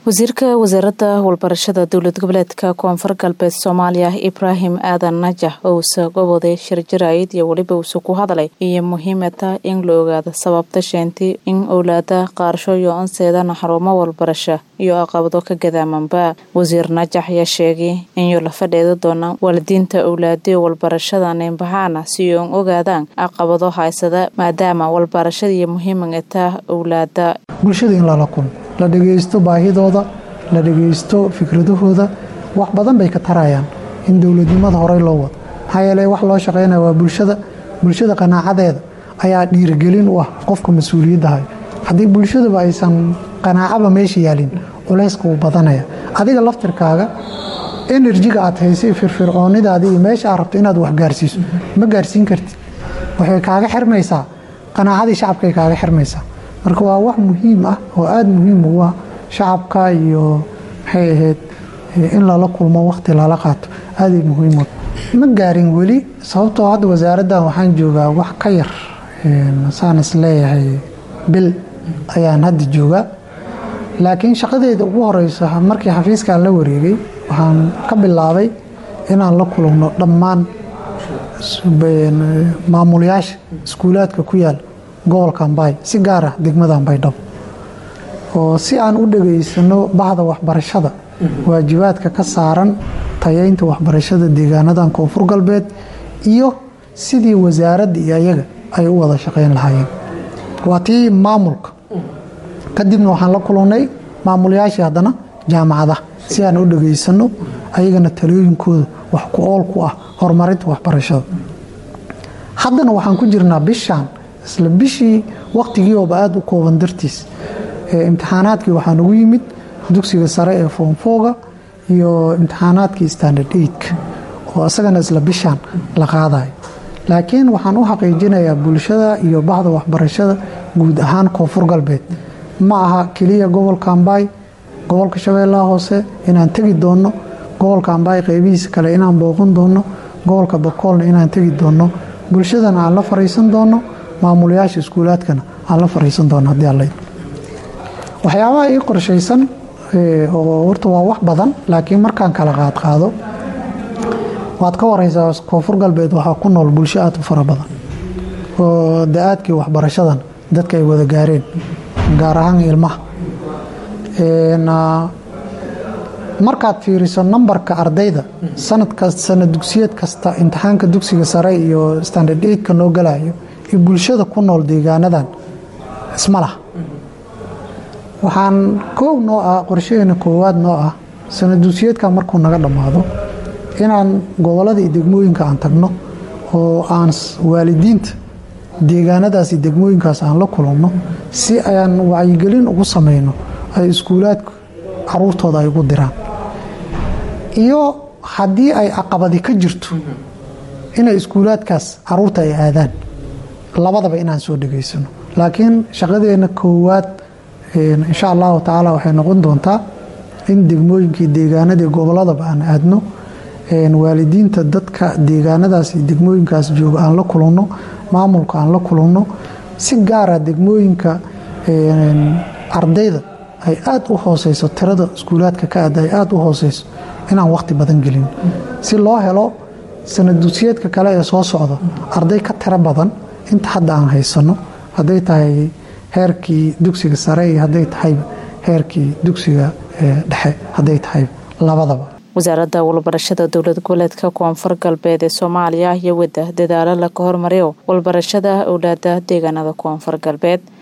wasiirka wasaaradda walbarashada dowlad goboleedka koonfur galbeed soomaaliya ibraahim aadan najax oo usa gobooday shirjaraayid iyo weliba uuse ku hadlay iyo muhiimata in la ogaado sababta sheentay in owlaada qaarsho iyo onseedana xarumo walbarasho iyo aqabado ka gadaamanba wasiir najax ayaa sheegay inuu la fadheeda doona waalidiinta owlaadiyo walbarashada neynbaxaana si oon ogaadaan aqabado haysada maadaama walbarashada iyo muhiimata owlaada bulshada in lala kulmo la dhagaysto baahidooda la dhagaysto fikradahooda wax badan bay ka tarayaan in dowladnimada horey loo wado maxaa yeele wax loo shaqaynaya waa bulshada bulshada qanaacadeeda ayaa dhiirigelin u ah qofka mas-uuliyadda hayo haddii bulshadaba aysan qanaacaba meesha yaalin culayska wuu badanaya adiga laftirkaaga enerjiga aad haysay firfircoonidaadi iyo meesha aad rabto inaad wax gaarsiiso ma gaarsiin kartid waxay kaaga xirmaysaa qanaacadii shacabkay kaaga xirmaysaa marka waa wax muhiim ah oo aada muhiim ugu ah shacabka iyo maxay ahayd in lala kulmo waqti lala qaato aaday muhiim ma gaarin weli sababtoo hadda wasaaraddan waxaan joogaa wax ka yar saan is leeyahay bil ayaan hadda joogaa laakiin shaqadeeda ugu horeysa markii xafiiskaan la wareegay waxaan ka bilaabay inaan la kulano dhammaan maamulayaasha iskuulaadka ku yaal gobolka ambay si gaar ah degmada ambaydhabo oo si aan u dhageysano bahda waxbarashada waajibaadka ka saaran tayeynta waxbarashada deegaanadan koonfur galbeed iyo sidii wasaaradda iyo ayaga ay u wada shaqeyn lahaayeen waa tii maamulka kadibna waxaan la kulannay maamulayaashii haddana jaamacadaha si aan u dhageysano ayagana talooyinkooda wax ku ool ku ah horumarinta waxbarashada haddana waxaan ku jirnaa bishaan isla bishii waqtigiiooba aada u kooban dartiis imtixaanaadkii waxaa nagu yimid dugsiga sare ee foomfooga iyo imtixaanaadkii standard eidka oo isagana isla bishaan la qaadayo laakiin waxaan u xaqiijinayaa bulshada iyo bahda waxbarashada guud ahaan koonfur galbeed ma aha keliya gobolka ambay gobolka shabeellaha hoose inaan tegi doonno gobolka ambay qeybihiisa kale inaan booqan doonno gobolka bakoolna inaan tegi doonno bulshadana aan la fariisan doonno maamulayaasha iskuulaadkana aan la fariisan doono haddii alla waxyaabaha ii qorshaysan oo horta waa wax badan laakiin markaan kala qaadqaado waad ka wareysaa koonfur galbeed waxaa ku nool bulsho aad u fara badan oo da-aadkii waxbarashadan dadka ay wada gaareen gaar ahaan ilmaha markaad fiiriso nambarka ardayda sanadkas sanad dugsiyeed kasta imtixaanka dugsiga sare iyo standard eidka noo galayo iyo bulshada ku nool deegaanadan isma lah waxaan koow noo ah qorshaheena koowaad noo ah sanad dugsiyeedka markuu naga dhammaado inaan gobolada iyo degmooyinka aan tagno oo aan waalidiinta deegaanadaas iyo degmooyinkaas aan la kulanno si aan wacyigelin ugu samayno ay iskuulaadku caruurtooda ay ugu diraan iyo haddii ay caqabadi ka jirto inay iskuulaadkaas caruurta ay aadaan labadaba inaan soo dhegaysano laakiin shaqadeena koowaad insha allahu tacaala waxay noqon doontaa in degmooyinkii deegaanadii goboladaba aan aadno waalidiinta dadka deegaanadaas iyo degmooyinkaas jooga aan la kulanno maamulka aan la kulanno si gaara degmooyinka ardayda ay aada u hooseyso tirada iskuulaadka ka aada ay aada u hooseyso inaan waqti badan gelin si loo helo sanad dugsiyeedka kale ee soo socda arday ka tiro badan inta hadda aan haysano hadday tahay heerkii dugsiga sare iyo hadday tahay heerkii dugsiga dhexe hadday tahay labadaba wasaaradda walbarashada dowlad goboleedka koonfur galbeed ee soomaaliya iyo wadda dadaalo la ka hormariyo walbarashada owlaada deegaanada koonfur galbeed